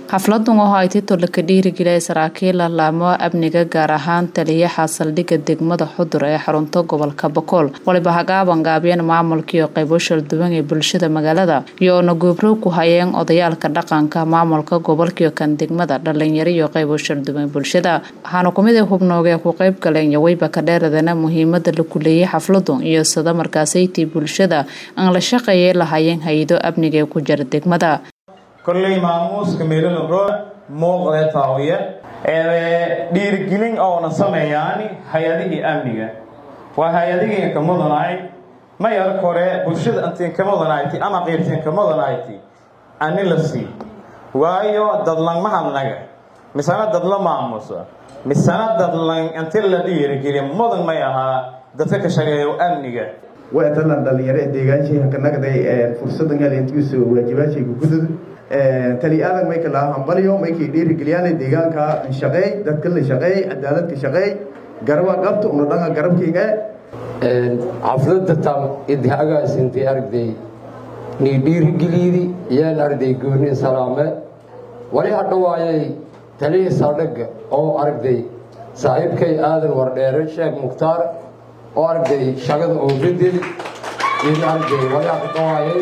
xafladan oo ay titole ka dhiirigeliyay saraakiil laamo amniga gaar ahaan taliyaha saldhigga degmada xudur ee xarunta gobolka bokool waliba hagaaban gaabiyeen maamulkiiyo qaybo shalduwan ee bulshada magaalada iyoona goobrow ku hayeen odayaalka dhaqanka maamulka gobolkiyo kan degmada dhalinyaro iyo qaybo shalduwan bulshada waxaana kumid a hubnoogee ku qayb galeen yoweyba ka dheeradana muhiimada la kuleeyay xafladu iyo sida markaasaytii bulshada aan la shaqeeyay lahayeen hay-ado amniga ee ku jira degmada kolley maamuuska meelolabro muuqdee taawiya dhiirigelin oona sameeyaani hay-adihii amniga waa hay-adihii ka mudanahay mayar kore bulshada antiin ka mudanayti ama qiirtiin ka mudanayti ani la sii waayo dadlanmahadnaga misana dadla maamusa misana dadlan inti la dhiirigeliya mudan may ahaa dadka ka shaqeeyo amniga waatalan dhalinyaro ee deegaanshiha ka nagday fursadan helintiisu waajibaadshayga gudud tali aadan may kala hambalyo maykay dhiirigeliyaan deegaanka shaqeey dadka la shaqeey cadaaladka shaqeey garaba qabta una dhanga garabkayga xafladda tam idhagaasintii aragday nii dhiirigeliydi yaan aragday gooni salaame wali hadhawaayay talihii saldhigga oo aragday saaxiibkay aadan wardheere sheekh mukhtaar oo aragday shaqada oobadel in aragday wali hadhawaayay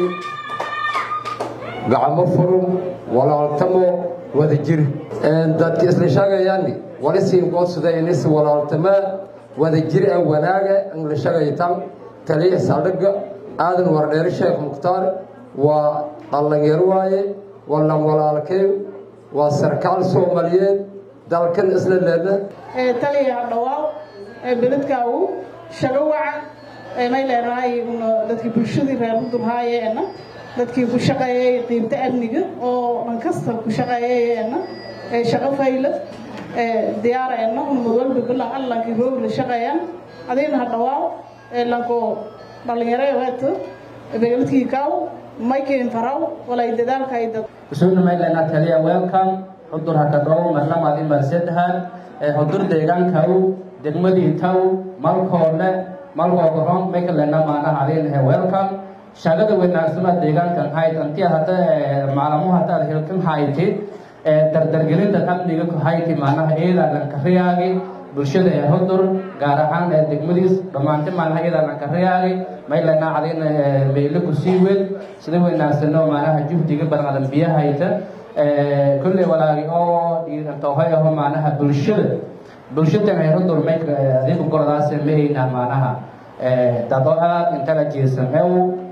gacmo furum walaaltamo wada jir dadka isla sheegayaani wali siinkoodsuda inis walaaltamo wada jir a wanaaga la sheegaytan taliya saldhigga aadan wardheere sheekh mukhtaar waa dhallanyaro waaye wallan walaalkay waa sarkaal soomaaliyeed dalkan isla leedna taliya hadhawaaw beledkaagu shago waca may leenahay dadkii bulshadii reer udurhaayeena dadkii ku shaqeeyay qiimta amniga oo dhan kasta ku shaqeeyayeena shaqo fayla diyaareenna unmad walba bilan allankii roog la shaqeeyaan adina hadhawaaw lanko dhalinyaro weeto begeladkii kaaw maykeen faraw walay dadaalka ay dad isuuna maylena taliya welcome xudur hakadhow marlamaad in marsedahan xudur deegaankaw degmadii taw malkoodhe malkoogaron maykalena maanaha adinahe welcome shaqada wanaagsama deegaankan hayd anti hada maalamuhu hadaad hilkan hayti dardargelinta amniga ku hayti maanaha eedaa lankariyaagi bulshada ee hudur gaar ahaan ee degmadiis dhammaanti maanaha eedaa lankariyaagi maylana cadina meyle ku sii weyn sida wanaagsano maanaha juhdiga badan adan biya hayta kolley walaagi oo dhiirantoohay aho maanaha bulshada bulshadan ee hudur may adigu gordaas mahayna maanaha dado aad intala jeesamew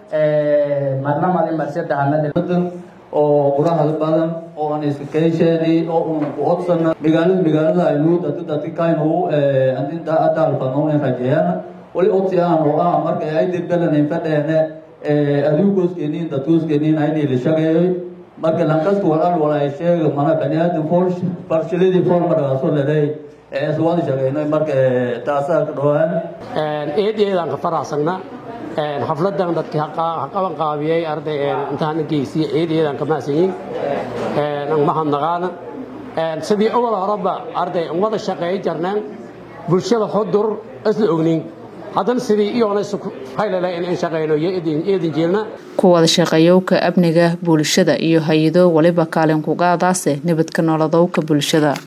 marnamadi marsedahanada oo qurahada badan oo aan iska keesheenay oo uuna ku odsana magaalada magaalada aynu dadka dadka kaynu andinta adaalfano in rajeeyana wali odsi aan oo ah marka ay dibdalanin fadheene aduugooskeeniin dadkooskeeniin aynay la shaqeeyay marka lankasta walal walay sheega mana baniaadan fool farshiladii fool markaaso leday iswaan shaqeynay marka taasaa ka dhawaan eed eedaan ka faraxsana xafladan dadkii haqaban qaabiyey arday intaan geysiye eed eedaan ka mahadsanyiin mahadnaqaana sidii awal horeba arday wada shaqeey jarneen bulshada xudur isla ognin haddana sidii iyoona haylala in shaqeyno iyo eedin jeelna ku wada shaqeeyowka amniga bulshada iyo hay-ado waliba kaalin kugaadaase nabadka nolodowka bulshada